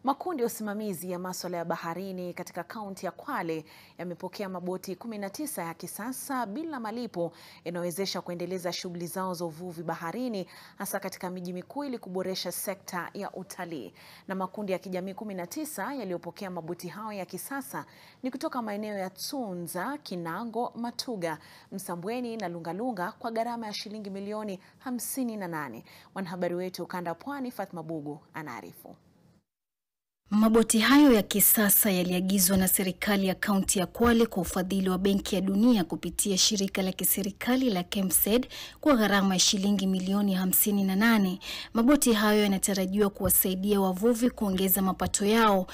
Makundi ya usimamizi ya masuala ya baharini katika kaunti ya Kwale yamepokea maboti 19 ya kisasa bila malipo yanayowezesha kuendeleza shughuli zao za uvuvi baharini hasa katika miji mikuu ili kuboresha sekta ya utalii. Na makundi ya kijamii 19 yaliyopokea maboti hayo ya kisasa ni kutoka maeneo ya Tsunza, Kinango, Matuga, Msambweni na Lungalunga kwa gharama ya shilingi milioni 58. Mwanahabari wetu ukanda wa Pwani Fatma Bugu anaarifu. Maboti hayo ya kisasa yaliagizwa na serikali ya kaunti ya Kwale kwa ufadhili wa Benki ya Dunia kupitia shirika la kiserikali la KEMSED kwa gharama ya shilingi milioni 58. Maboti hayo yanatarajiwa kuwasaidia wavuvi kuongeza mapato yao.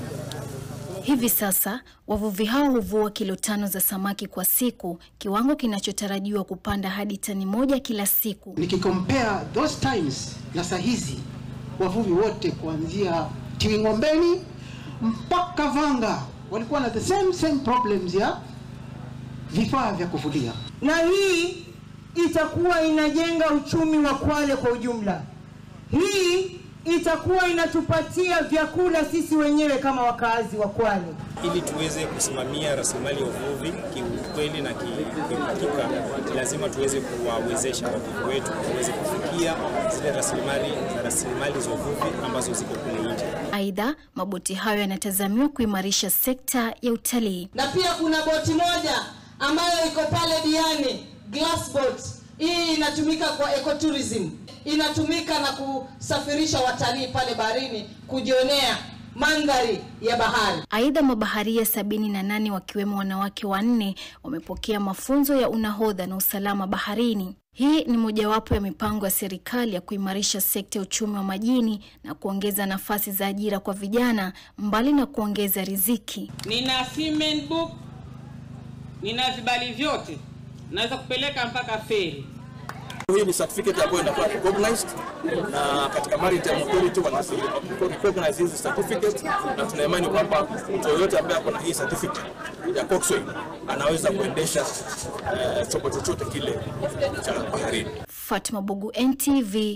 Hivi sasa wavuvi hao huvua kilo tano za samaki kwa siku, kiwango kinachotarajiwa kupanda hadi tani moja kila siku. Nikicompare those times na saa hizi wavuvi wote kuanzia Tiwing'ombeni mpaka Vanga walikuwa na the same same problems ya vifaa vya kuvulia, na hii itakuwa inajenga uchumi wa Kwale kwa ujumla. Hii itakuwa inatupatia vyakula sisi wenyewe kama wakazi wa Kwale. Ili tuweze kusimamia rasilimali ya uvuvi kiukweli na kihakika, lazima tuweze kuwawezesha wavuvi wetu waweze kufikia zile rasilimali za rasilimali za uvuvi ambazo ziko kule nje. Aidha, maboti hayo yanatazamiwa kuimarisha sekta ya utalii. Na pia kuna boti moja ambayo iko pale Diani, glass boat. Hii inatumika kwa ecotourism, inatumika na kusafirisha watalii pale baharini kujionea mandhari ya bahari. Aidha, mabaharia sabini na nane wakiwemo wanawake wanne wamepokea mafunzo ya unahodha na usalama baharini. Hii ni mojawapo ya mipango ya serikali ya kuimarisha sekta ya uchumi wa majini na kuongeza nafasi za ajira kwa vijana mbali na kuongeza riziki. Nina seaman book, nina vibali vyote, naweza kupeleka mpaka feri. Hii ni certificate ambayo inakuwa recognized na katika Maritime Authority wana recognize hizi certificate, na tuna imani kwamba mtu yoyote ambaye ako na hii certificate ya coxswain anaweza kuendesha uh, chombo chochote kile cha baharini. Fatma Bugu, NTV.